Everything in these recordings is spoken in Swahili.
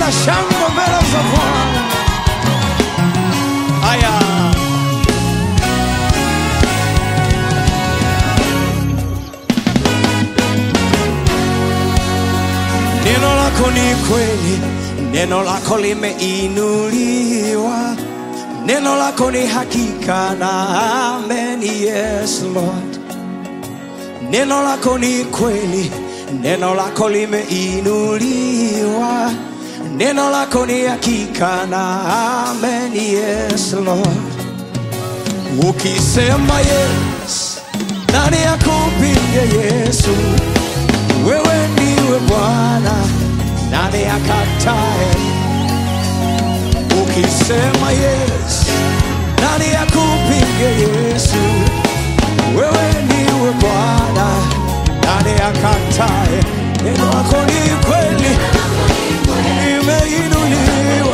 shangwe mbele za Bwana. Haya, neno lako ni kweli, neno lako limeinuliwa, neno lako ni hakika na amen. Yes Lord. Neno lako ni kweli, neno lako limeinuliwa, neno lako ni hakika na amen. Yes Lord. Ukisema yes, nani akupinge Yesu? Wewe ndiwe Bwana, nani akatae? Ukisema yes, nani akupinge Yesu? Wewe ndiwe Bwana, nani akatae? Neno lako ni kweli, limeinuliwa.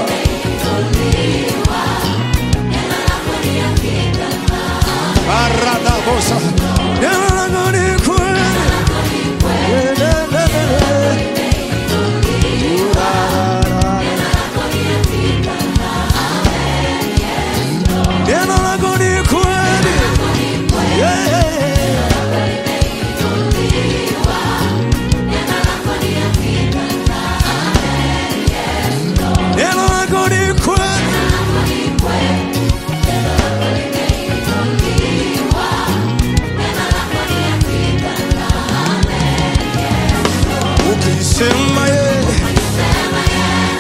Aradabosa. Neno lako ni kweli. Neno lako ni kweli. Yeah. Neno lako ni kweli. Ukisema yeye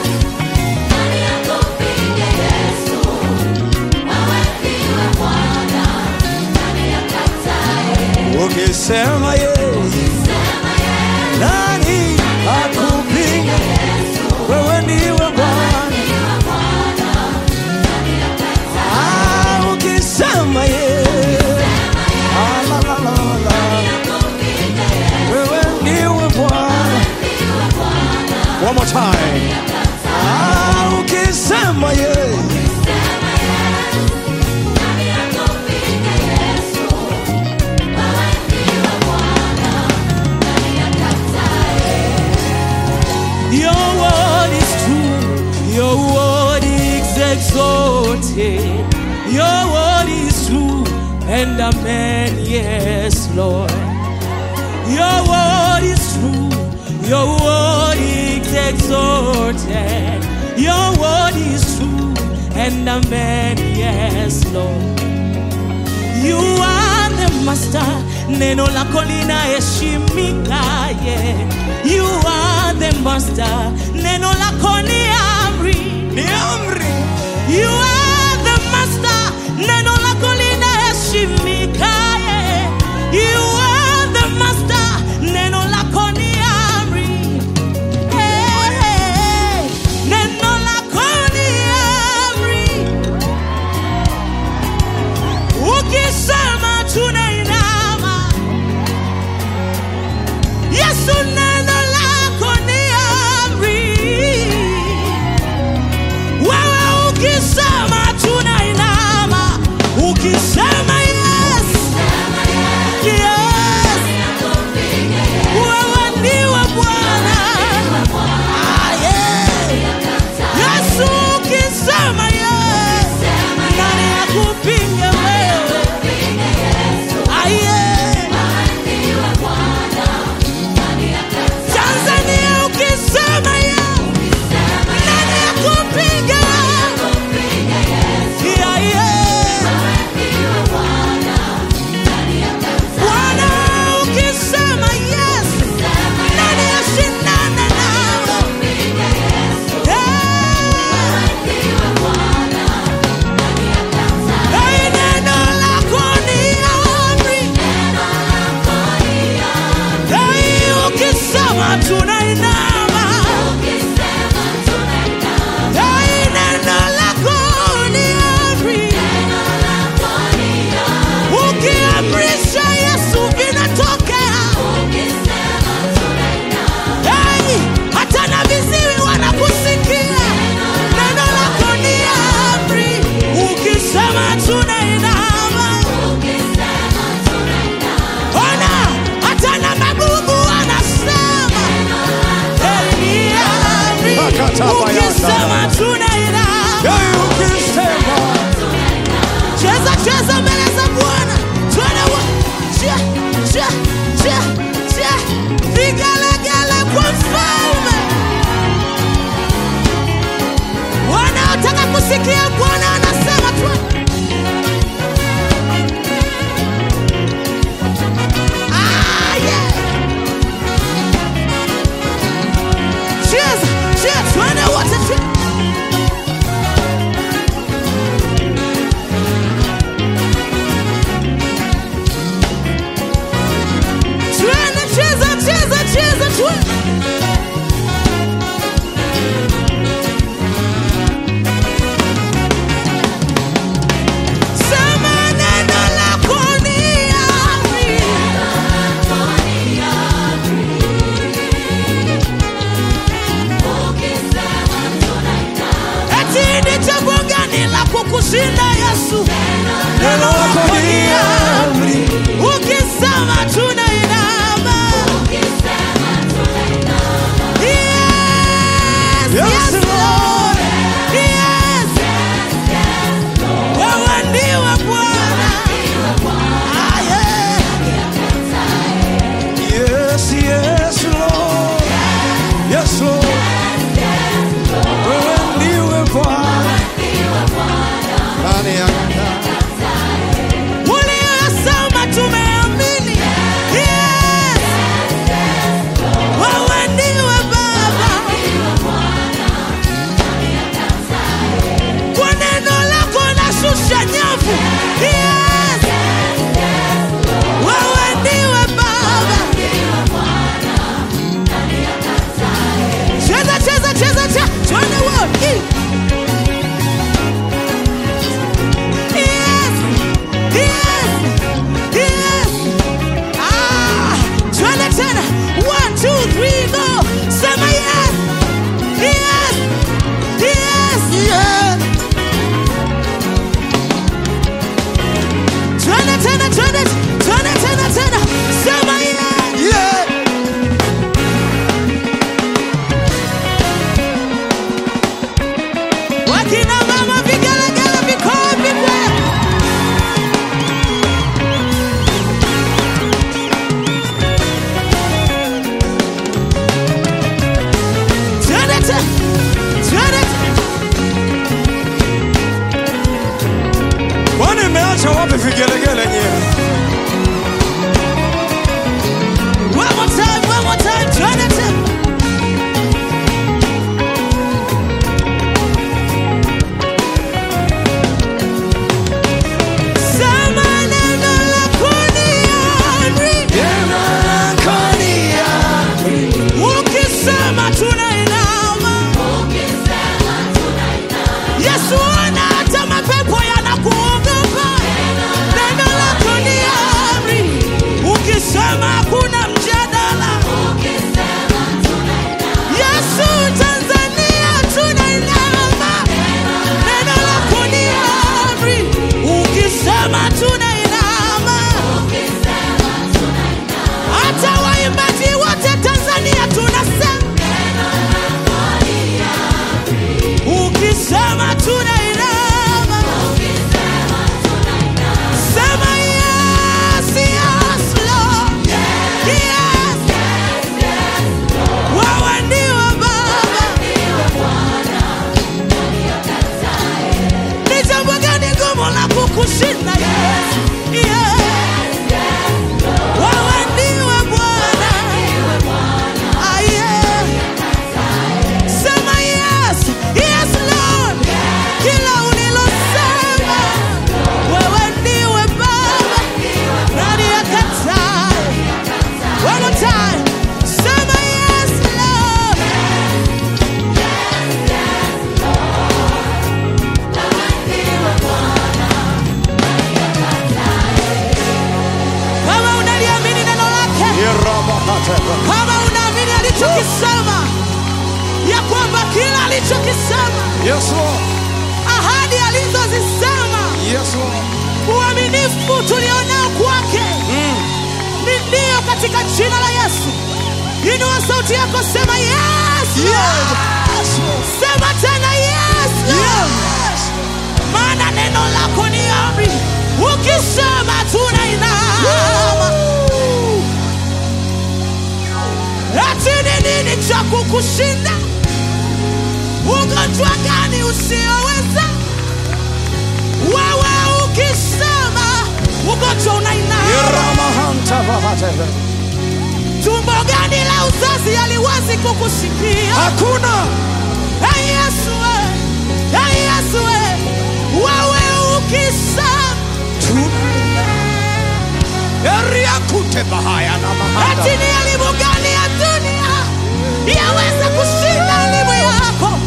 ukisema yeye nani akupinga? Wewe ndiwe Bwana. Ah, ukisema yeye Ah, la, la, la, la. Wewe ndiwe Bwana. One more time. Ah, ukisema yeye Your word is true. Your word is exalted. Your word is true. And amen. Yes, Lord. Your word is true. Your word is exalted. Your word is true. And amen. Yes, Lord. You are the master, neno lako linaheshimika. Yeah. You are the master, neno lako ni amri. ni amri. You are the master, neno lako linaheshimika. Yeah. You are the master, neno lako ni amri. Hey, hey, neno lako ni amri. Ukisema tunainama. Yesu neno lako ni amri. Wewe ukisema tunainama. Ukisema yes. Yes. Wewe ndiwe Bwana. Ah, yeah. Yesu ukisema yes. Nani akupinge wewe? Ah, yeah. Tanzania ukisema yes. Nani akupinge? Yeah, yeah. Bwana ukisema yes. Nani ashindane nawe? Yeah. Hey, neno lako ni amri. Hey, ukisema tunainama. Hey, neno lako ni amri. Ukiamrisha Yesu vinatokea. Hey, hata na viziwi wanakusikia. Neno lako ni amri. Ukisema tunainama. Ona, hata na mabubu wanasema. Hey, ni amri. Makataba ya tunainama. Hey, ukisema Cheza cheza mbele za Bwana, twende wa cha cha cha cha, vigelegele kwa mfalme. Wanaotaka kusikia Bwana anasema twende. Ah, yeah. Cheza cheza, twende wote twende. Twende cheza cheza cheza twende. Sema neno lako ni amri. Eti ni jambo gani la kukushinda Yesu? neno lako ni amri. Ukisema tunainama. Yes, Yes, yes, Lord. Yes. Wewe ndiwe Bwana. Ah, yeah. Yes, yes, Lord. Yes, Lord. Wewe ndiwe Bwana. Nani akataa? Uliyosema tumeamini. Yes. Wewe ndiwe Baba. Kwa neno lako nashusha nyavu. Yes. Wewe ndiwe Baba. Cheza cheza cheza cheza. Twende wote. Yes. Yes. Yes. Ah, twende tena. One, two, three, go. Sema yes. Yes. Yes. Yes. Twende tena, twende, twende tena tena. Sema yes. Yeah. Wakina mama vigelegele vikoe vipwe. Twende te- twende te- Kwani mmeacha wapi vigelegele nyewe? One more time, one more time, twende te- Sema neno lako ni amri. Neno lako ni amri. Ukisema tunainama. Yesu ona hata mapepo yanakuogopa. Neno lako ni amri. Ukisema hakuna mjadala. Yesu Tanzania tunainama. Neno lako ni amri. Ukisema tunainama. Hata waimbaji wote Tanzania tunasema ukisema tunainama, sema yes, yes, Lord. Yes. Wewe ndiwe Baba. Ni jambo gani gumu la kukushinda Yesu? Yes. Wewe ndiwe Bwana. Ah, yeah. Sema yes, yes Lord. Kila ulilosema, wewe ndiwe Baba. Nani akatae? One more time. Sema yes, Lord. Kama unaliamini neno lake, Yerabakateba. kama unaamini alichokisema, ya kwamba kila alichokisema, Yes, Lord. ahadi alizozisema, Yes, Lord. uaminifu tulionao kwake ni ndio katika jina la Yesu. Inua sauti yako, sema yes, Lord. Yes. Sema tena yes. maana neno lako ni amri, ukisema tunainama. Ati ni nini cha kukushinda? Ugonjwa gani usioweza? Wewe ukisema ugonjwa unainama. Iramahanta bahateve. Tumbo gani la uzazi haliwezi kukusikia? Hakuna Hey Yesu, we. Hey Yesu, we. wewe ukisema tuna eria kute bahaya na mahanda. eti ni elimu gani ya dunia yaweza kushinda elimu yako?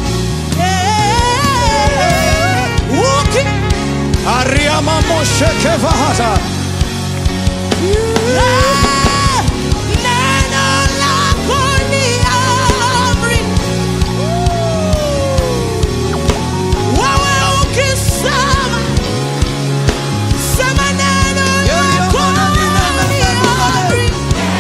Eh, uki Aria mamosheke vahata. Ah, neno lako ni amri. Wewe ukisema, sema neno lako ni amri.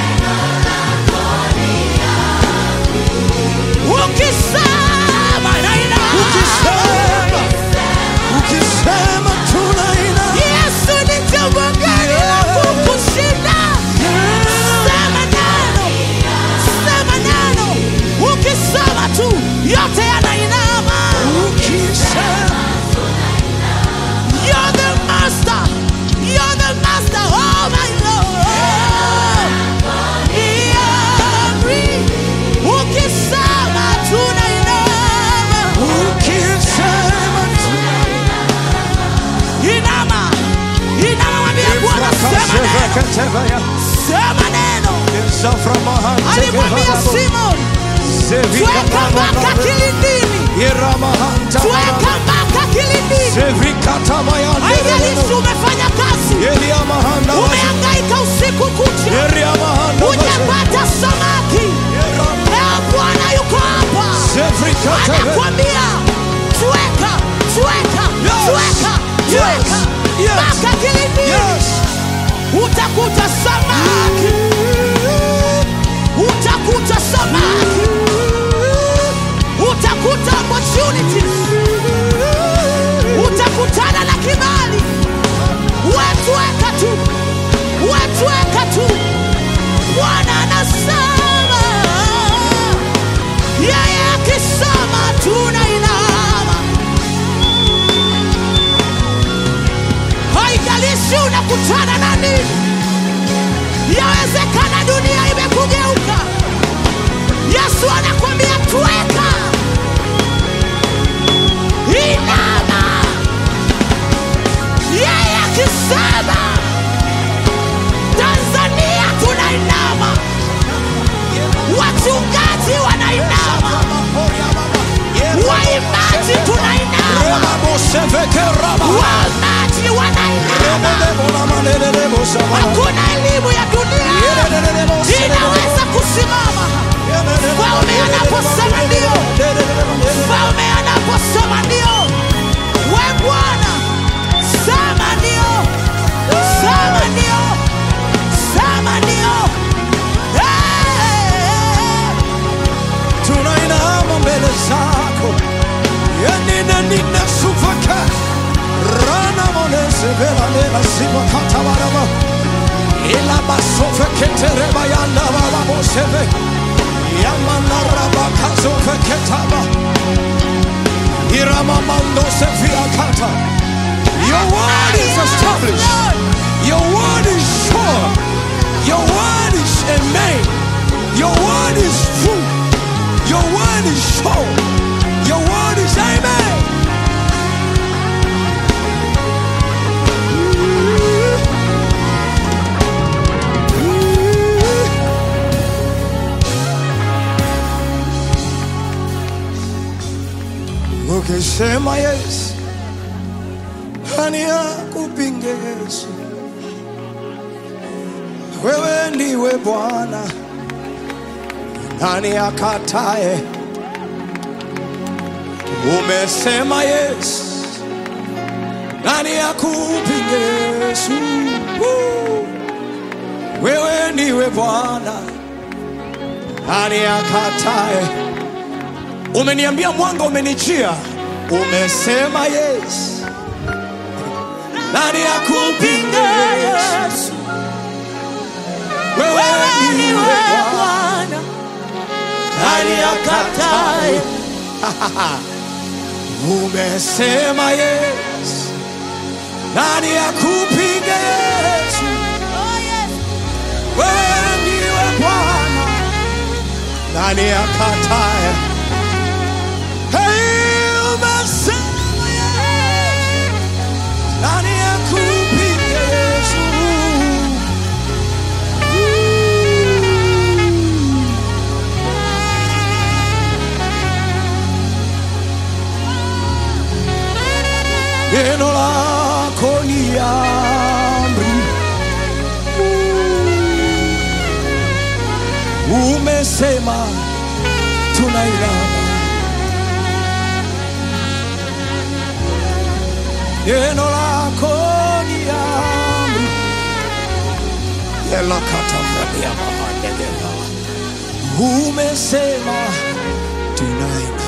Ukisema na ina- Ukisema, ukisema tunaina. Yesu ni jambo gani la kukushinda? Sema neno, sema neno. Ukisema tu yote yanainama. Ukisema, You're the master, you're the master, oh my Lord. Ni amri. Ukisema tunainama. ukisema tunaina. Inama, inama, mwambie Bwana, sema neno, Ifrakashevekatevaya. sema neno. Zaframahante Alimwambia kevahabo. Simon, Zevika tweka mpaka bababa. kilindini, Iramahanta tweka mpaka kilindini. Zevikatamayande. Haijalishi umefanya kazi, Elia mahanda vaze. umehangaika usiku kucha, Elia mahanda vaze. hujapata samaki. Leo Bwana yuko hapa, Zevikateve. anakwambia tweka, tweka, Yes. tweka, Yes. tweka Yes. mpaka kilindini. Yes. utakuta samaki, utakuta samaki, utakuta opportunities, utakutana na kibali. Wetweka tu, wetweka tu. Bwana anasema, yeye akisema tunainama. haijalishi unakutana na nini. Yawezekana dunia imekugeuka. Yesu anakwambia tweka, inama. Yeye akisema Tanzania tunainama, wachungaji wanainama, waimbaji tunainama, waimbaji wanainama. Hakuna elimu ya dunia inaweza kusimama. Mfalme anaposema ndio, mfalme anaposema ndio, we Bwana sema ndio, sema ndio, sema ndio. Eh, tunainama mbele zako yanina nina sufaka rana monesevelanela simakatabaraba ila basofeketereba yanda bababoseve yamanarabakazofeketaba iramamandosefilakata Your word is established. Your word is sure. Your word is amen. Your word is true. Your word is sure. Your word is amen. Ukisema yes, nani akupinge Yesu? Wewe ndiwe Bwana, nani akatae? Umesema yes, nani akupinge Yesu? Woo! Wewe ndiwe Bwana, nani akatae? Umeniambia mwanga umenijia, umesema yes nani akupinge yesu wewe Wewe ndiwe ndiwe Bwana. Bwana, nani akataye umesema yes nani akupinge yesu wewe ndiwe bwana nani akataye Hey, umesema yes nani akupinge yesu neno lako ni amri, umesema tunailama. Neno lako ni amri, elakatafania mahandegela, umesema tunailama.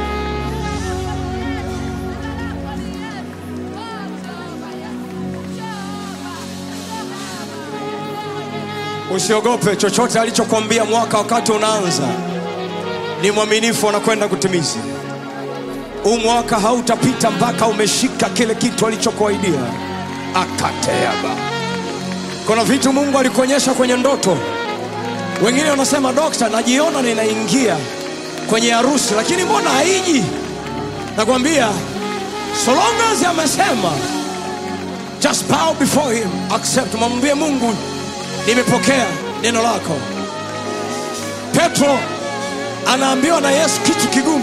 Usiogope chochote alichokwambia mwaka wakati unaanza, ni mwaminifu, anakwenda kutimiza. Huu mwaka hautapita mpaka umeshika kile kitu alichokuahidia. Akateaba, kuna vitu Mungu alikuonyesha kwenye ndoto. Wengine wanasema dokta, najiona ninaingia kwenye harusi, lakini mbona haiji? Nakwambia, so long as amesema just bow before him accept mwambie mungu nimepokea neno lako petro anaambiwa na yesu kitu kigumu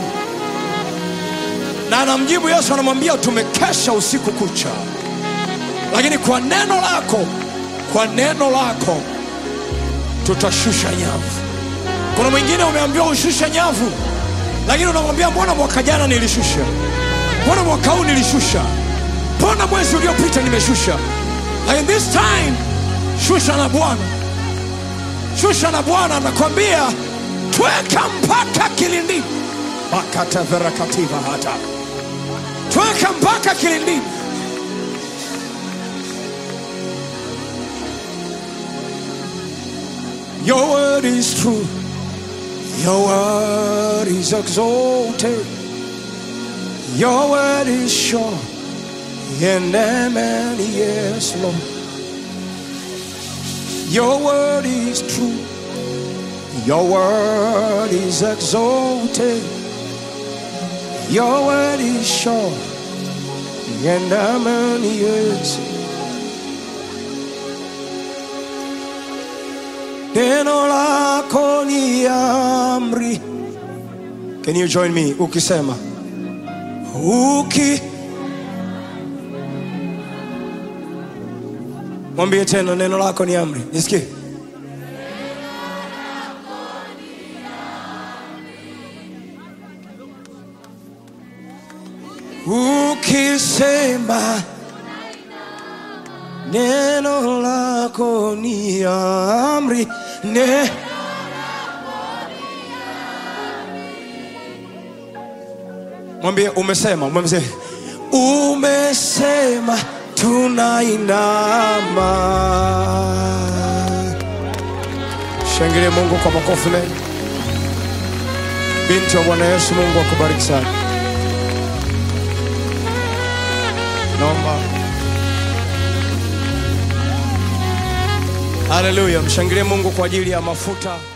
na anamjibu yesu anamwambia tumekesha usiku kucha lakini kwa neno lako kwa neno lako tutashusha nyavu kuna mwingine umeambiwa ushushe nyavu lakini unamwambia mbona mwaka jana nilishusha mbona mwaka huu nilishusha mbona mwezi uliopita nimeshusha lakini this time shusha na bwana shusha na bwana anakwambia tweka mpaka kilindini makataverakativa hata tweka mpaka kilindini Your word is true. Your word is exalted. Your word is sure. And amen, yes, Lord. Your word is true. Your word is exalted. Your word is sure. And amen, yes. Neno lako ni amri. Can you join me? Ukisema. Uki. Mwambie tena neno lako ni amri. Nisikie. Ukisema neno lako ni amri. Ne Mwambie umesema, mwambie umesema tunainama. Shangilie Mungu kwa makofi mengi. Binti wa Bwana Yesu, Mungu akubariki sana. Naomba Haleluya, mshangilie Mungu kwa ajili ya mafuta